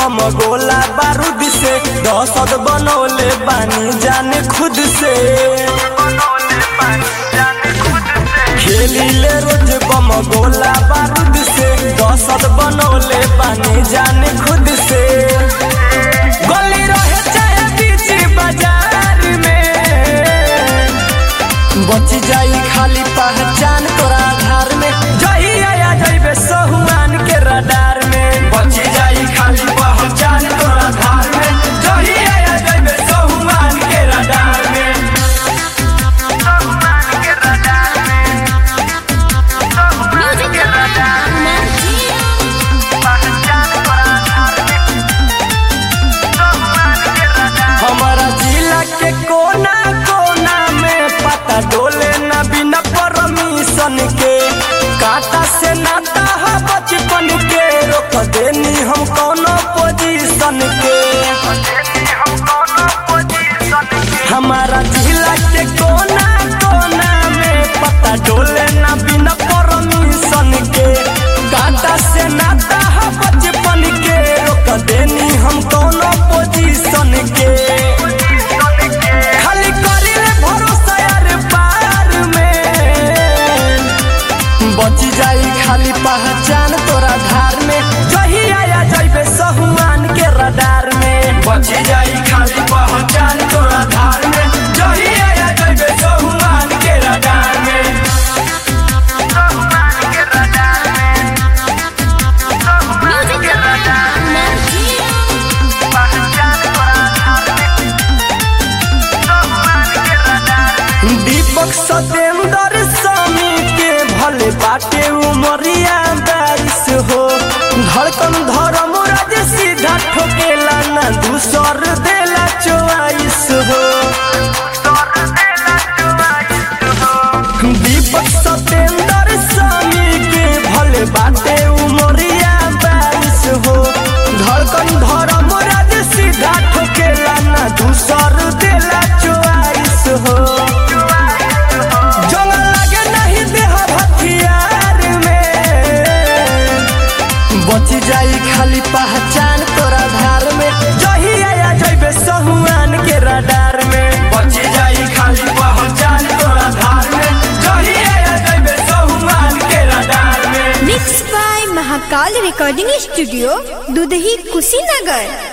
बम गोला बारूद से दहशत बनौले बानी जाने खुद से खेली ले रोज बम गोला बारूद से दहशत बनौले बानी जाने खुद से गली रहे चाहे बीच बाजार में बच जाई खाली पहचान तोरा आधार में जही आया जइबे सहुआन के रडार में बच जाई खाली पहचान तोरा आधार में जही आया जइबे सहुआन के रडार में म्यूजिक हमारा जिला के कोना कोना में पता डोले न बिना परमिशन के काटा से नाता है बचपन के रोक देनी हम कोनो पोजीशन के हमारा जिला के कोना कोना में पता डोले न बिना परमिशन के काटा से नाता है बचपन के रोक देनी हम कोनो पोजीशन के खाली करिले भरोसा यार पार में बच जाई खाली पहचान तोरा धार में जही आया जइबे सहुआन के रडार में बच जाई खाली पहचान तोरा धार में जही आया जइबे सहुआन के रडार में दीपक सतेंद्र स्वामी के भले बाटे उमरिया बारिश हो धड़कन धर्म राज सीधा ठोकेला ना दूसर देला चोआइस हो दीपक सतेंद्र स्वामी के भले बाटे उमरिया बारिश हो धड़कन धर्म राज सीधा ठोकेला ना दूसर देला चोआइस हो जंग लगे नहीं देह हथियार में बच जाई खाली पहचान तोरा धार में जही आया जइबे सहुआन के रडार में बच जाई खाली पहचान तोरा धार में जही आया जइबे सहुआन के रडार में mix by Mahakal recording studio Dudhahi Kushinagar